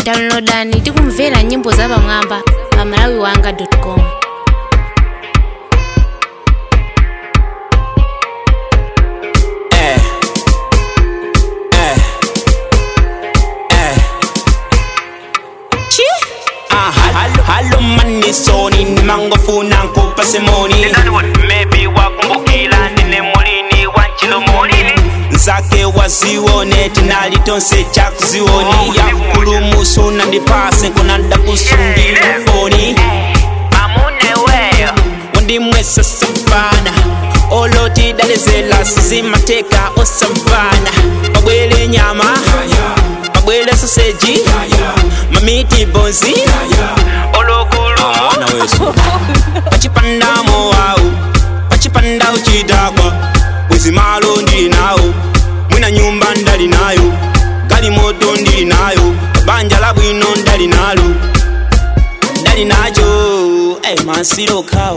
downloadani tikumvera nyimbo za pamwamba pa malawiwanga.com Eh. Eh. Eh. Chi? Ah, halo, halo manisoni nimangofuna nkupa semoni maybe wakumbukila ndine mulini wa chilomolini nzake waziwone tinali tonse chakuziwoni yakulumusuna ndipase nkunanda kusungira foni amuneweyo wandimwesa savana oloti dalezela sizimateka osavana pabwele nyama pabwele soseji mamiti bonzi olokulumu pachipandamo wawu pachipanda uchidakwa bwezi malo ndili nawo mwina nyumba ndali nayo gali moto ndili nayo banja la bwino ndali nalo ndali nacho hey, masiro kawo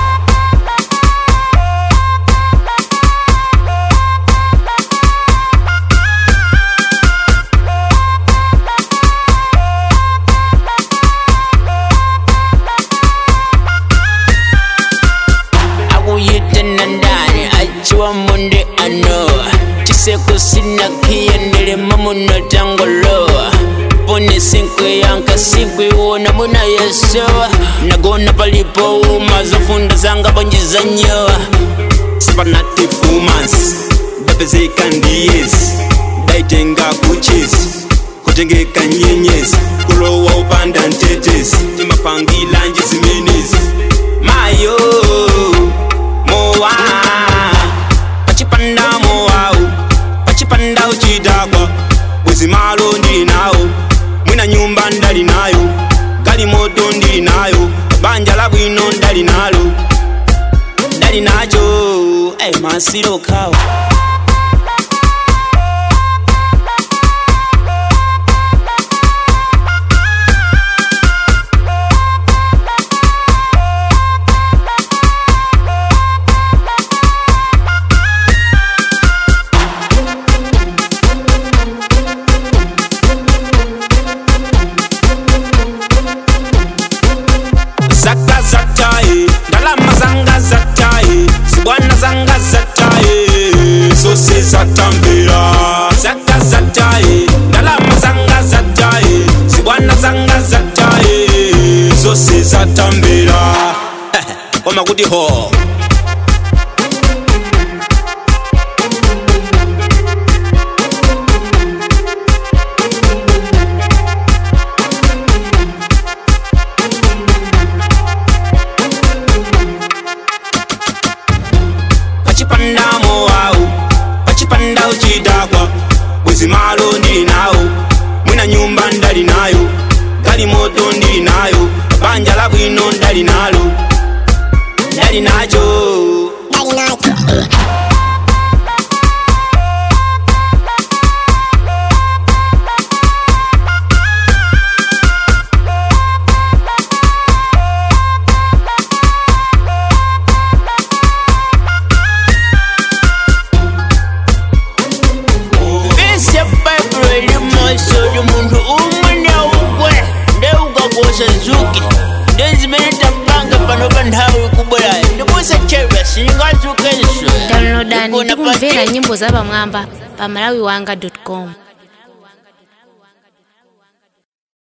akuyitena ndani achiwa munde ano chiseko sina kiyendelema muno tangolowa pone sinkwe yanka sinkwe wona muna yesowa nagona palipo uma zofunda zanga bonjiza nyowa spanati fumans bapezeka ndiyezi daitenga kuchezi kutengeka nyenyezi kulowa upanda ntetezi timapangila nje zimenezi mayo mowa pachipanda mowawu pachipanda uchidakwa bwezi malo ndili nawo mwina nyumba ndali nayo gali moto ndili nayo banja la bwino ndali nalo ndali nacho hey, masiro kawo zaka zataye ndalama zanga zataye zibwana zanga zataye zose zatambira zaka zataye ndalama zanga zataye zibwana zanga zataye zose zatambira koma kuti ho pachipanda mowawu pachipanda uchidakwa bwezi malo ndili nawo mwina nyumba ndali nayo gali moto ndili nayo banja la bwino ndali nalo ndali nacho Bese Bible elimoso ly'omuntu umwe neugwe ndeugakosa nzuki ndenzimene tapanga pano pa nthawi kubwerayo ndibusa chebwa singazuka iso downloadani tikumvera nyimbo za pamwamba pa malawiwanga.com